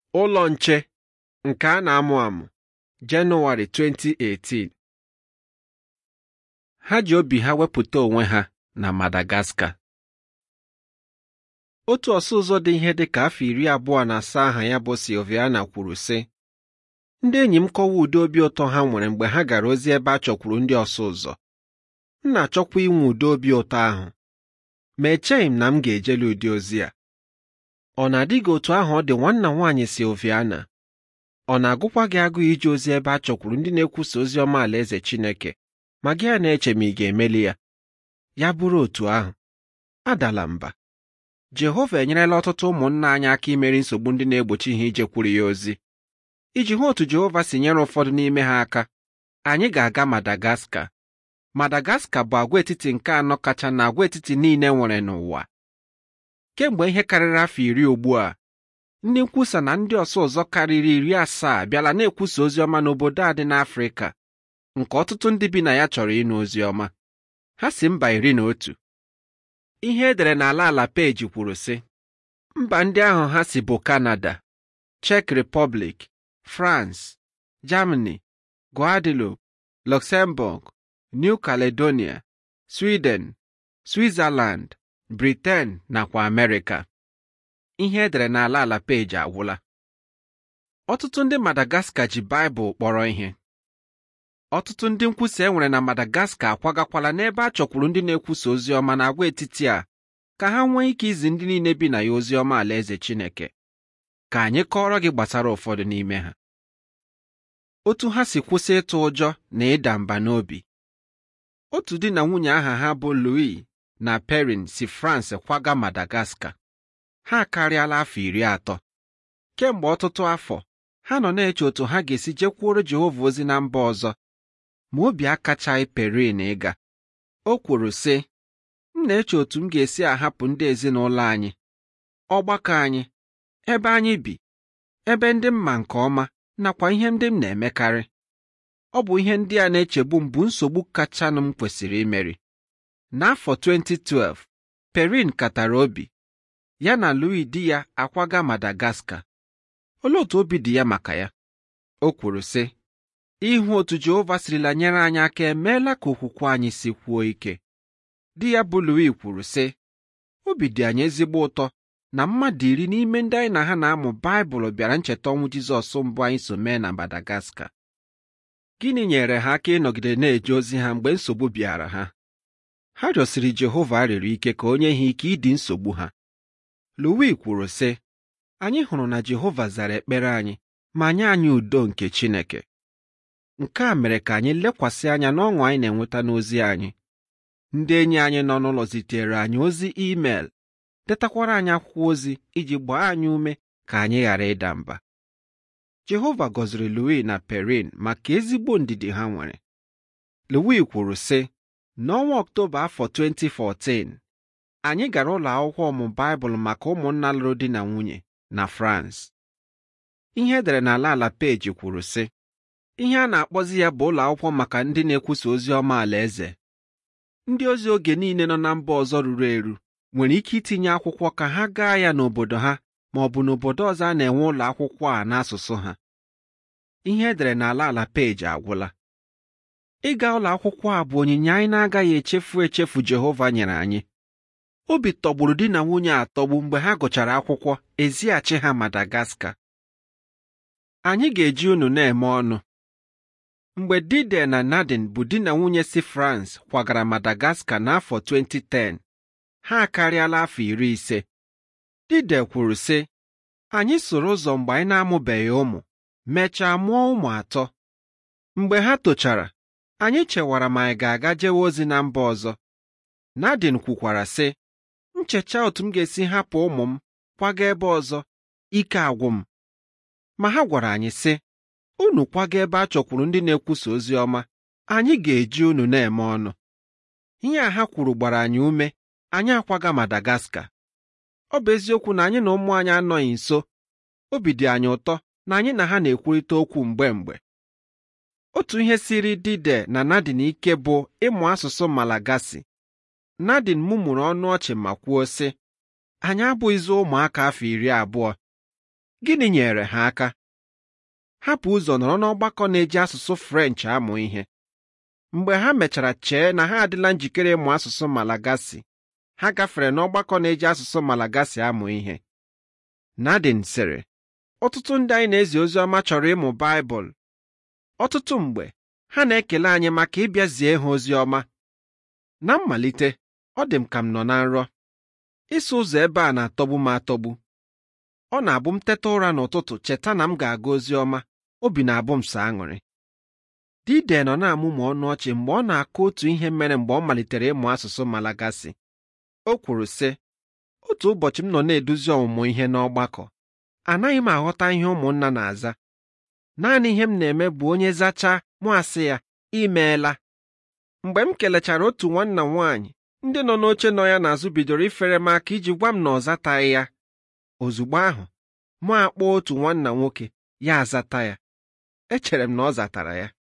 Ụlọ nche nke a na-amụ amụ Jenụwarị 2018 ha ji obi ha wepụta onwe ha na Madagascar otu ọsụ ụzọ dị ihe dị ka afọ iri abụọ na asaa aha ya bụ Silviana kwuru sị ndị enyi m kọwa ụdị obi ụtọ ha nwere mgbe ha gara ozi ebe a chọkwuru ndị ọsụ ụzọ m na-achọkwa inwe ụdị obi ụtọ ahụ ma echeghị m na m ga-ejeli ụdị ozi a ọ na-adị gị otu ahụ ọ dị nwanna nwaanyị Silviana ọ na-agụkwa gị agụụ ije ozi ebe a chọkwuru ndị na-ekwusa ozi ọma alaeze Chineke ma gị a na-eche ma ị ga-emeli ya ya bụrụ otu ahụ adala mba Jehova enyerela ọtụtụ ụmụnna anyị aka imeri nsogbu ndị na-egbochi ha ijekwuru ya ozi iji hụ otu Jehova si nyere ụfọdụ n'ime ha aka anyị ga-aga Madagascar Madagascar bụ agwaetiti nke anọ kacha na agwaetiti niile nwere n'ụwa kemgbe ihe karịrị afọ iri ugbu a ndị nkwusa na ndị ọsụ ụzọ karịrị iri asaa bịala na-ekwusa ozi ọma n'obodo a dị n'Afrịka nke ọtụtụ ndị bi na ya chọrọ ịnụ ozi ọma ha si mba iri na otu ihe edere n'ala ala peji kwuru sị mba ndị ahụ ha si bụ Canada Czech Republic France Germany Guadeloupe Luxembourg New Caledonia Sweden Switzerland Britain nakwa Amerịka ihe edere n'ala ala peji agwụla ọtụtụ ndị Madagascar ji Baịbụl kpọrọ ihe ọtụtụ ndị nkwusa e nwere na Madagascar akwagakwala n'ebe a chọkwuru ndị na-ekwusa ozi ọma na agwaetiti a ka ha nwee ike izi ndị niile bi na ya ozi ọma alaeze Chineke ka anyị kọọrọ gị gbasara ụfọdụ n'ime ha otu ha si kwụsị ịtụ ụjọ na ịda mba n'obi otu di na nwunye aha ha bụ Louis na Perrine si France kwaga Madagascar ha akarịala afọ iri atọ kemgbe ọtụtụ afọ ha nọ na-eche otu ha ga-esi jekwuoro Jehova ozi na mba ọzọ ma obi akachaghị Perrine ịga o kwuru sị m na-eche otu m ga-esi ahapụ ndị ezinụlọ anyị ọgbakọ anyị ebe anyị bi ebe ndị m ma nke ọma nakwa ihe ndị m na-emekarị ọ bụ ihe ndị a na-echegbu m bụ nsogbu kachanụ m kwesịrị imeri n'afọ 2012 Perrine katara obi ya na Louis di ya akwaga Madagascar olee otu obi dị ya maka ya o kwuru sị ịhụ otu Jehova sirila nyere anyị aka emeela ka okwukwe anyị sikwuo ike di ya bụ Louis kwuru sị obi dị anyị ezigbo ụtọ na mmadụ iri n'ime ndị anyị na ha na-amụ Baịbụl bịara ncheta ọnwụ Jizọs mbụ anyị so mee na Madagascar gịnị nyere ha aka ịnọgide na-eje ozi ha mgbe nsogbu bịara ha ha rịọsiri Jehova arịrịọ ike ka o nye ha ike ịdị nsogbu ha Louis kwuru sị anyị hụrụ na Jehova zara ekpere anyị ma nye anyị udo nke Chineke nke a mere ka anyị lekwasị anya n'ọṅụ anyị na-enweta n'ozi anyị ndị enyi anyị nọ n'ụlọ zitere anyị ozi email detakwara anyị akwụkwọ ozi iji gbaa anyị ume ka anyị ghara ịda mba Jehova gọziri Louis na Perrine maka ezigbo ndidi ha nwere Louis kwuru sị n'ọnwa Ọktoba afọ 2014 anyị gara ụlọ akwụkwọ ọmụ Baịbụl maka ụmụnna lụrụ di na nwunye na France ihe edere n'ala ala peji kwuru sị ihe a na-akpọzi ya bụ ụlọ akwụkwọ maka ndị na-ekwusa ozi ọma alaeze ndị ozi oge niile nọ na mba ọzọ ruru eru nwere ike itinye akwụkwọ ka ha gaa ya n'obodo ha ma ọ bụ n'obodo ọzọ a na-enwe ụlọ akwụkwọ a n'asụsụ ha ihe edere n'ala ala peji agwụla ịga ụlọ akwụkwọ a bụ onyinye anyị na-agaghị echefu echefu Jehova nyere anyị obi tọgburu di na nwunye atọgbu mgbe ha gụchara akwụkwọ ezighachi ha Madagascar anyị ga-eji unu na-eme ọnụ mgbe Dide na Nadine bụ di na nwunye si France kwagara Madagascar n'afọ 2010 ha akarịala afọ iri ise Dide kwuru sị anyị soro ụzọ mgbe anyị na-amụbeghị ụmụ mechaa mụọ ụmụ atọ mgbe ha tochara anyị chewara ma anyị ga-aga jewe ozi na mba ọzọ Nadine kwukwara sị nchecha otu m ga-esi hapụ ụmụ m kwaga ebe ọzọ ike agwụ m ma ha gwara anyị sị unu kwaga ebe a chọkwuru ndị na-ekwusa ozi ọma anyị ga-eji unu na-eme ọnụ ihe a ha kwuru gbara anyị ume anyị akwaga Madagascar ọ bụ eziokwu na anyị na ụmụ anyị anọghị nso obi dị anyị ụtọ na anyị na ha na-ekwurịta okwu mgbe mgbe otu ihe siri Dide na Nadine ike bụ ịmụ asụsụ Malagasy Nadine mụmụrụ ọnụ ọchị ma kwuo sị anyị abụghịzi ụmụaka afọ iri abụọ gịnị nyere ha aka hapụ ụzọ nọrọ n'ọgbakọ na-eji asụsụ French amụ ihe mgbe ha mechara chee na ha adịla njikere ịmụ asụsụ Malagasy ha gafere n'ọgbakọ na-eji asụsụ Malagasy amụ ihe Nadine sịrị ọtụtụ ndị anyị na-ezi ozi ọma chọrọ ịmụ Baịbụl ọtụtụ mgbe ha na-ekele anyị maka ịbịa zie ha ozi ọma na mmalite ọ dị m ka m nọ na nrọ ịsụ ụzọ ebe a na-atọgbu m atọgbu ọ na-abụ m teta ụra n'ụtụtụ cheta na m ga-aga ozi ọma obi na-abụ m sọ aṅụrị Dide nọ na-amụmụ ọnụ ọchị mgbe ọ na-akọ otu ihe mere mgbe ọ malitere ịmụ asụsụ Malagasy o kwuru sị otu ụbọchị m nọ na-eduzi ọmụmụ ihe n'ọgbakọ anaghị m aghọta ihe ụmụnna na-aza naanị ihe m na-eme bụ onye zachaa mụ asị ya imeela mgbe m kelechara otu nwanna m nwaanyị ndị nọ n'oche nọ ya n'azụ bidoro ifere m aka iji gwa m na ọ zataghị ya ozugbo ahụ mụ akpọọ otu nwanna nwoke ya azata ya echere m na ọ zatara ya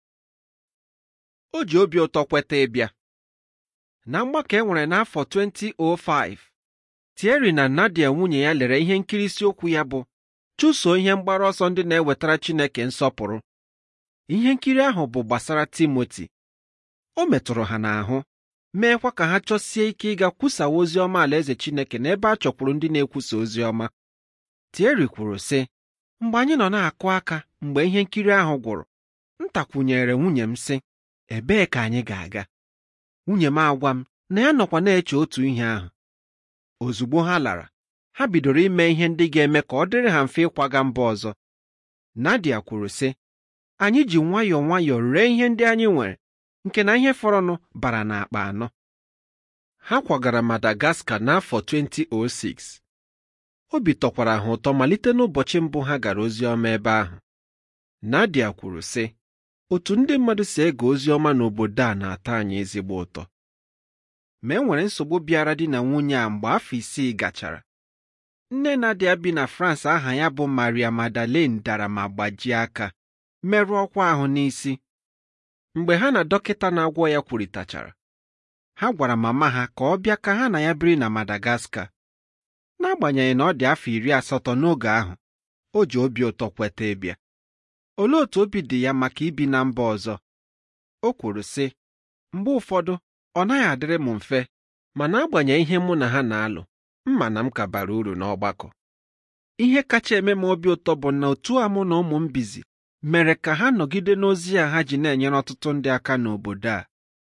o ji obi ụtọ kweta ịbịa na mgbakọ e nwere n'afọ 2005 Thierry na Nadia nwunye ya lere ihe nkiri isiokwu ya bụ chụso ihe mgbaru ọsọ ndị na-ewetara Chineke nsọpụrụ ihe nkiri ahụ bụ gbasara Timoti o metụrụ ha n'ahụ meekwa ka ha chọsie ike ịga kwusawa ozi ọma alaeze Chineke n'ebe a chọkwuru ndị na-ekwusa ozi ọma Thierry kwuru sị mgbe anyị nọ na-akụ aka mgbe ihe nkiri ahụ gwụrụ m takwunyere nwunye m sị ebee ka anyị ga-aga nwunye m agwa m na ya nọkwa na-eche otu ihe ahụ ozugbo ha lara ha bidoro ime ihe ndị ga-eme ka ọ dịrị ha mfe ịkwaga mba ọzọ Nadia kwuru sị anyị ji nwayọọ nwayọọ ree ihe ndị anyị nwere nke na ihe fọrọnụ bara n'akpa anọ ha kwagara Madagascar n'afọ 2006 obi tọkwara ha ụtọ malite n'ụbọchị mbụ ha gara ozi ọma ebe ahụ Nadia kwuru sị otu ndị mmadụ si ege ozi ọma n'obodo a na-atọ anyị ezigbo ụtọ ma e nwere nsogbu bịara di na nwunye a mgbe afọ isii gachara nne Nadia bi na France aha ya bụ Maria Magdalene dara ma gbajie aka merụọ ọkwa ahụ n'isi mgbe ha na dọkịta na-agwọ ya kwurịtachara ha gwara mama ha ka ọ bịa ka ha na ya biri na Madagascar n'agbanyeghị na ọ dị afọ iri asatọ n'oge ahụ o ji obi ụtọ kweta ịbịa olee otu obi dị ya maka ibi na mba ọzọ o kwuru sị mgbe ụfọdụ ọ naghị adịrị m mfe mana agbanyeghị ihe mụ na ha na-alụ mma na m ka bara uru n'ọgbakọ ihe kacha eme m obi ụtọ bụ na otu a mụ na ụmụ m bizi mere ka ha nọgide n'ozi a ha ji na-enyere ọtụtụ ndị aka n'obodo a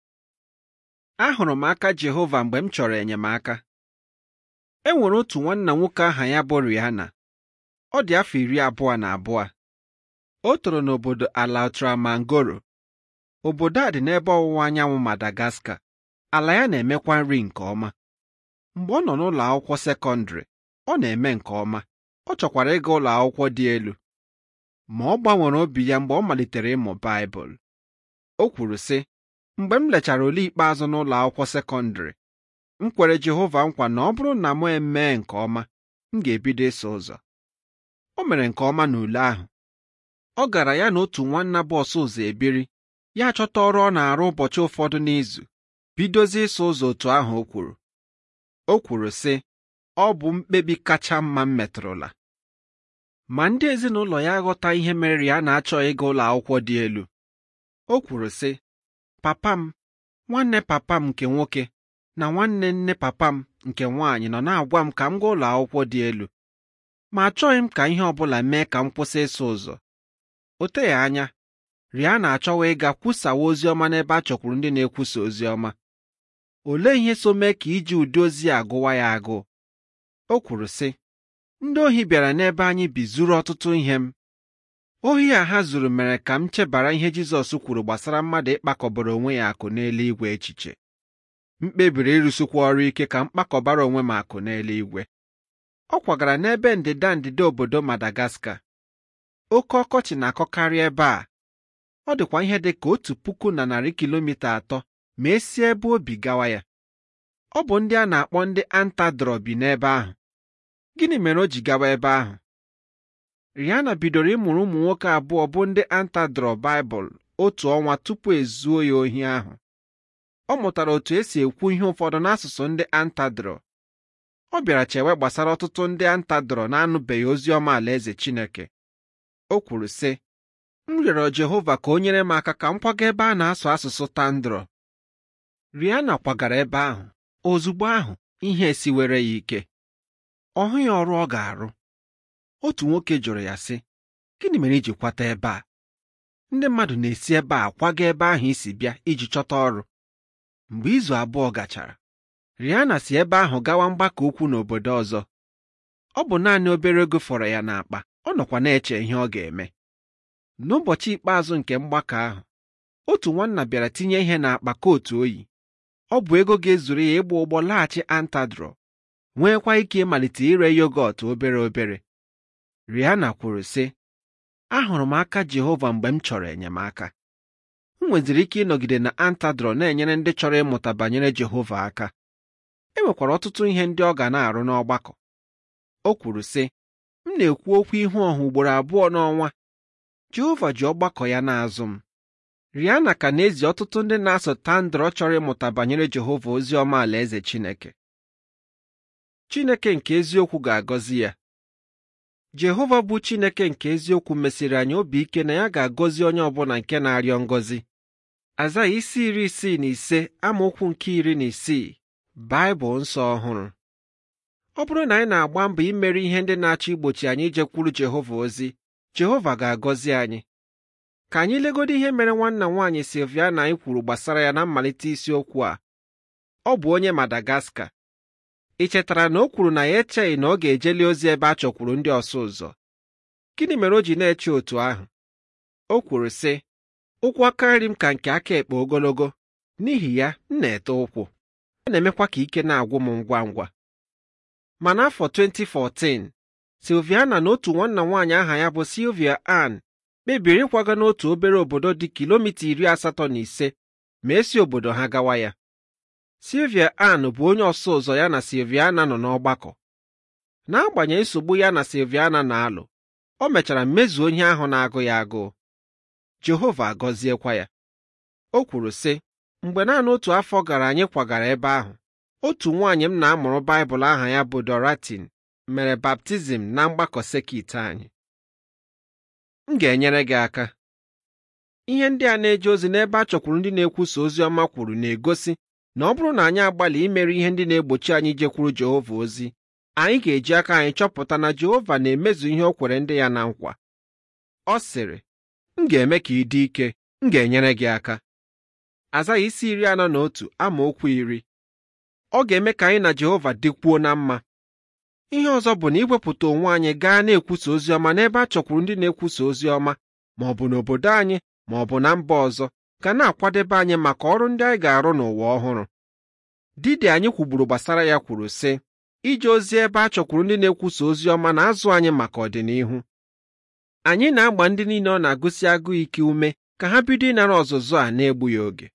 ahụrụ m aka Jehova mgbe m chọrọ enyemaka e nwere otu nwanna nwoke aha ya bụ Rihanna ọ dị afọ iri abụọ na abụọ o toro n'obodo ala Ultramangoro obodo a dị n'ebe ọwụwa anyanwụ Madagascar ala ya na-emekwa nri nke ọma mgbe ọ nọ n'ụlọ akwụkwọ sekọndịrị ọ na-eme nke ọma ọ chọkwara ịga ụlọ akwụkwọ dị elu ma ọ gbanwere obi ya mgbe ọ malitere ịmụ Baịbụl o kwuru sị mgbe m lechara ule ikpeazụ n'ụlọ akwụkwọ sekọndịrị m kwere Jehova nkwa na ọ bụrụ na m emee nke ọma m ga-ebido ịsụ ụzọ o mere nke ọma n'ule ahụ ọ gara ya na otu nwanna bụ ọsụ ụzọ ebiri ya chọta ọrụ ọ na-arụ ụbọchị ụfọdụ n'izu bidozie ịsụ ụzọ otu ahụ o kwuru o kwuru sị ọ bụ mkpebi kacha mma m metụrụla ma ndị ezinụlọ ya aghọta ihe mere ya na-achọ ịga ụlọ akwụkwọ dị elu o kwuru sị papa m nwanne papa m nke nwoke na nwanne nne papa m nke nwaanyị nọ na-agwa m ka m gaa ụlọ akwụkwọ dị elu ma achọghị m ka ihe ọ bụla mee ka m kwụsị ịsụ ụzọ o teghị anya Ria na-achọwa ịga kwusawa ozi ọma n'ebe a chọkwuru ndị na-ekwusa ozi ọma olee ihe so mee ka iji ụdị ozi a gụwa ya agụụ o kwuru sị ndị ohi bịara n'ebe anyị bi zuru ọtụtụ ihe m ohi a ha zuru mere ka m chebara ihe Jizọs kwuru gbasara mmadụ ịkpakọbara onwe ya akụ n'eluigwe echiche m kpebiri ịrụsikwa ọrụ ike ka m kpakọbara onwe m akụ n'eluigwe ọ kwagara n'ebe ndịda ndịda obodo Madagascar oke ọkọchị na-akọkarị ebe a ọ dịkwa ihe dị ka otu puku na narị kilomita atọ ma esi ebe obi gawa ya ọ bụ ndị a na-akpọ ndị antadrọ bi n'ebe ahụ gịnị mere o ji gawa ebe ahụ Rihanna bidoro ịmụrụ ụmụ nwoke abụọ bụ ndị antadrọ Baịbụl otu ọnwa tupu ezuo ya ohi ahụ ọ mụtara otu esi ekwu ihe ụfọdụ n'asụsụ ndị antadrọ ọ bịara chewe gbasara ọtụtụ ndị anta dọrọ na-anụbeghị ozi ọma alaeze Chineke o kwuru sị m rịọrọ Jehova ka o nyere m aka ka m kwaga ebe a na-asụ asụsụ Tandrọ Rihanna kwagara ebe ahụ ozugbo ahụ ihe esiwere ya ike ọ hụghị ọrụ ọ ga-arụ otu nwoke jụrụ ya sị gịnị mere iji kwata ebe a ndị mmadụ na-esi ebe a kwaga ebe ahụ isi bịa iji chọta ọrụ mgbe izu abụọ gachara Rihanna si ebe ahụ gawa mgbakọ ukwu n'obodo ọzọ ọ bụ naanị obere ego fọrọ ya n'akpa ọ nọkwa na-eche ihe ọ ga-eme n'ụbọchị ikpeazụ nke mgbakọ ahụ otu nwanna bịara tinye ihe n'akpa kootu oyi ọ bụ ego ga-ezuru ya ịgba ụgbọ laghachi Antadro nweekwa ike ịmalite ire yogọt obere obere Rihanna kwuru sị ahụrụ m aka Jehova mgbe m chọrọ enyemaka m nweziri ike ịnọgide na Antadro na-enyere ndị chọrọ ịmụta banyere Jehova aka e nwekwara ọtụtụ ihe ndị ọ ga na-arụ n'ọgbakọ o kwuru sị m na-ekwu okwu ihu ọha ugboro abụọ n'ọnwa Jehova ji ọgbakọ ya n'azụ m Rihanna ka na-ezi ọtụtụ ndị na-asụ Tandrọ chọrọ ịmụta banyere Jehova ozi ọma alaeze Chineke Chineke nke eziokwu ga-agọzi ya Jehova bụ Chineke nke eziokwu mesiri anyị obi ike na ya ga-agọzi onye ọbụla nke na-arịọ ngọzi Azaya isi iri isii na ise amaokwu nke iri na isii Baịbụl nsọ ọhụrụ ọ bụrụ na anyị na-agba mbọ imeri ihe ndị na-achọ igbochi anyị ijekwuru Jehova ozi Jehova ga-agọzi anyị ka anyị legodo ihe mere nwanna nwaanyị Silviana anyị kwuru gbasara ya na mmalite isiokwu a ọ bụ onye Madagaskar ị chetara na o kwuru na ya echeghị na ọ ga-ejeli ozi ebe a chọkwuru ndị ọsụ ụzọ gịnị mere o ji na-eche otu ahụ o kwuru sị ụkwụ aka nri m ka nke aka ekpe ogologo n'ihi ya m na-ete ụkwụ ọ na-emekwa ka ike na-agwụ m ngwa ngwa ma n'afọ 2014 Silviana na otu nwanna nwaanyị aha ya bụ Sylvia Ann kpebiri ịkwaga n'otu obere obodo dị kilomita iri asatọ na ise ma esi obodo ha gawa ya Sylvia Ann bụ onye ọsụ ụzọ ya na Silviana nọ n'ọgbakọ n'agbanyeghị nsogbu ya na Silviana na-alụ o mechara mmezuo ihe ahụ na-agụ ya agụụ Jehova agọziekwa ya o kwuru sị mgbe naanị otu afọ gara anyị kwagara ebe ahụ otu nwaanyị m na-amụrụ Baịbụl aha ya bụ Doratin mere baptizim na mgbakọ sekit anyị m ga-enyere gị aka ihe ndị a na-eje ozi n'ebe a chọkwuru ndị na-ekwusa ozi ọma kwuru na-egosi na ọ bụrụ na anyị agbalị imeri ihe ndị na-egbochi anyị ijekwuru Jehova ozi anyị ga-eji aka anyị chọpụta na Jehova na-emezu ihe o kwere ndị ya na nkwa ọ sịrị m ga-eme ka ị dị ike m ga-enyere gị aka Azaya isi iri anọ na otu amaokwu iri ọ ga-eme ka anyị na Jehova dịkwuo na mma ihe ọzọ bụ na iwepụta onwe anyị gaa na-ekwusa ozi ọma n'ebe a chọkwuru ndị na-ekwusa ozi ọma ma ọ bụ n'obodo anyị ma ọ bụ na mba ọzọ ga na-akwadebe anyị maka ọrụ ndị anyị ga-arụ n'ụwa ọhụrụ didi anyị kwugburu gbasara ya kwuru sị ije ozi ebe a chọkwuru ndị na-ekwusa ozi ọma na-azụ anyị maka ọdịnihu anyị na-agba ndị niile ọ na-agụsi agụụ ike ume ka ha bido ịnara ọzụzụ a na-egbughị oge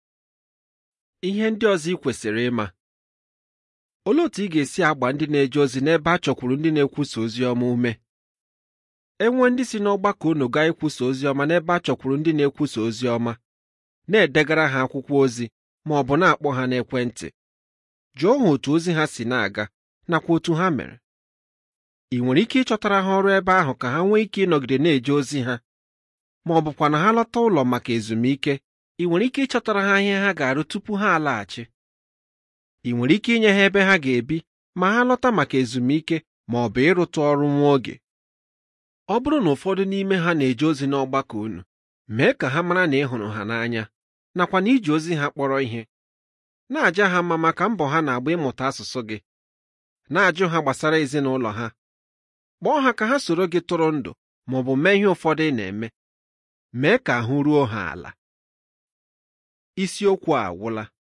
ihe ndị ọzọ ị kwesịrị ịma olee otu ị ga-esi agba ndị na-eje ozi n'ebe a chọkwuru ndị na-ekwusa ozi ọma ume enwe ndị si n'ọgbakọ unu gaa ikwusa ozi ọma n'ebe a chọkwuru ndị na-ekwusa ozi ọma na-edegara ha akwụkwọ ozi ma ọ bụ na-akpọ ha n'ekwentị jụọ ha otu ozi ha si na-aga nakwa otu ha mere ị nwere ike ịchọtara ha ọrụ ebe ahụ ka ha nwee ike ịnọgide na-eje ozi ha ma ọ bụkwa na ha lọta ụlọ maka ezumike ị nwere ike ịchọtara ha ihe ha ga-arụ tupu ha alaghachi ị nwere ike inye ha ebe ha ga-ebi ma ha lọta maka ezumike ma ọ bụ ịrụtụ ọrụ nwa oge ọ bụrụ na ụfọdụ n'ime ha na-eje ozi n'ọgbakọ unu mee ka ha mara na ị hụrụ ha n'anya nakwa na iji ozi ha kpọrọ ihe na-aja ha mma maka mbọ ha na-agba ịmụta asụsụ gị na-ajụ ha gbasara ezinụlọ ha kpọọ ha ka ha soro gị tụrụ ndụ ma ọ bụ mee ihe ụfọdụ ị na-eme mee ka ahụ ruo ha ala isiokwu a agwụla